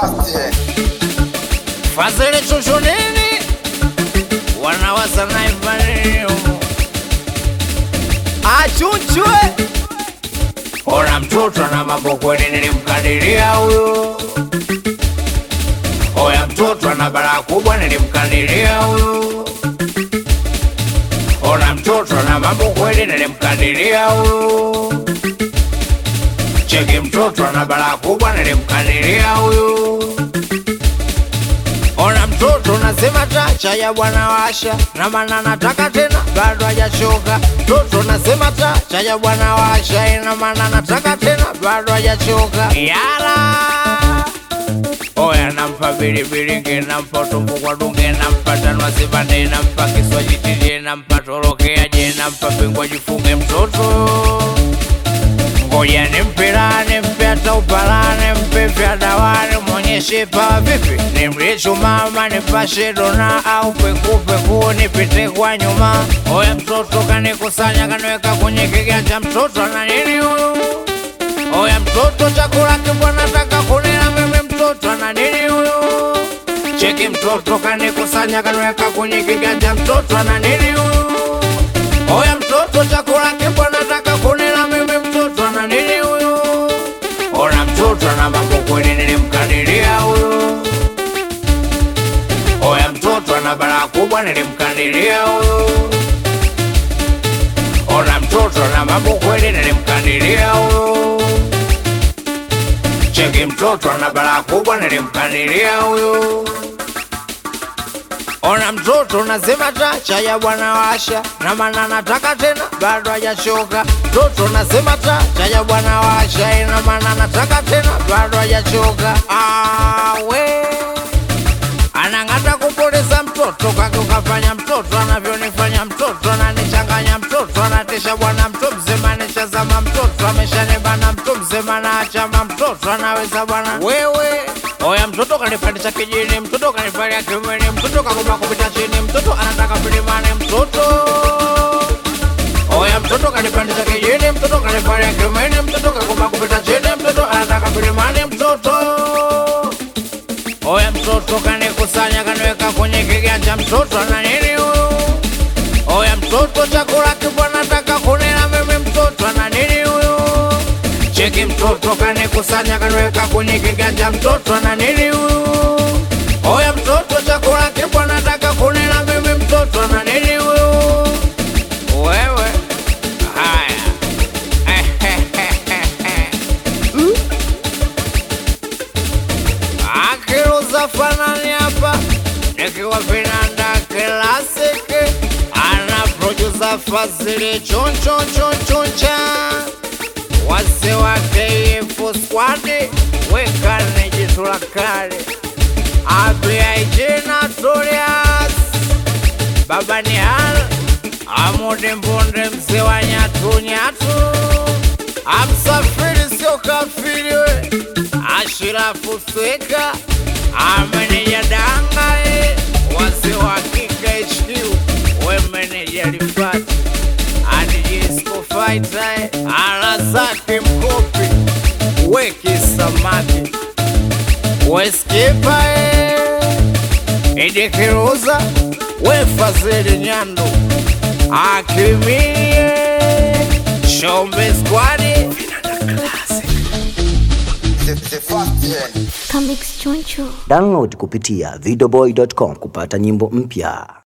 fast yeah. Fadhili chuchu nini? Wanawaza naifanio Achuchwe Ona mtoto na mambo kweli nilimkadiria huyo Oya mtoto ana balaa kubwa nilimkadiria huyo Ona mtoto na mambo kweli nilimkadiria huyo Cheki mtoto ana balaa kubwa nilimkadiria huyo Ona mtoto nasema tacha ya bwana washa na maana nataka tena bado hajachoka. Mtoto nasema tacha ya bwana washa ina maana nataka tena bado hajachoka. Yala Oya nampa bilibilinge nampa tumbo kwa dunge nampa tanwa sibande nampa kiswaji tilie nampa torokea je nampa pingwa jifunge mtoto ngoja nimpe raha nimpe hata upala nimpe vya dawani mwonyeshe pawa vipi nimlie chumama nipashe dona au pekupeku nipite kwa nyuma oya mtoto kanikusanya kaniweka kwenye kiganja mtoto ana nini huyu oya mtoto chakula kibwa nataka kunila mimi mtoto ana nini huyu cheki mtoto kanikusanya kaniweka kwenye kiganja mtoto ana nini huyu Oya mtoto chakula kibwa nataka kunila mimi mtoto ana nini huyu? Ona mtoto na mambo kweli nilimkadiria huyu. Oya mtoto ana balaa kubwa nilimkadiria huyu. Ona mtoto na mambo kweli nilimkadiria huyu. Cheki mtoto ana balaa kubwa nilimkadiria huyu. Ona mtoto nasema tacha ya bwana washa na maana nataka tena bado hajachoka. Mtoto nasema tacha ya bwana washa ina maana nataka tena bado hajachoka. Awe anang'ata kupoteza mtoto kake ukafanya mtoto anavyonifanya mtoto ananichanganya mtoto anatisha bwana mtu mzima anishazama mtoto ameshanibana mtu mzima naachama mtoto anaweza bwana wewe oya mtoto kanipandisha kijini mtoto kanivalia kiumeni mtoto kakuma kupita chini mtoto anataka milimani mtoto oya mtoto kanipandisha kijini mtoto kanivalia kiumeni mtoto kakuma kupita chini mtoto anataka milimani mtoto Oya mtoto kanikusanya kaniweka kwenye kiganja, mtoto ana nini huyu? Oya mtoto chakula kibwa nataka kunila mimi, mtoto ana nini huyu? Cheki mtoto kanikusanya kaniweka kwenye kiganja, mtoto ana nini huyu? Oya mtoto chakula kibwa nataka kunila mimi, mtoto ana nini huyu? Wewe haya akiruza fanani hapa nikiwa vinanda klasiki ana produsa Fazili chonchonchonchoncha wase wa KF squad wekane jitu la kale abiaijina Torias baba ni hal amude mbonde mzee wa nyatu nyatu amsafiri sio kafiri we ashirafu sweka ameneja danga e wazee wa kika HQ we meneja lifati adijisco faita e ala zake mkopi weki samaki weskipa e idikiruza we fazili nyando akimie shombe squadi The, the fast yeah. Comics Choncho. Download kupitia videoboy.com kupata nyimbo mpya.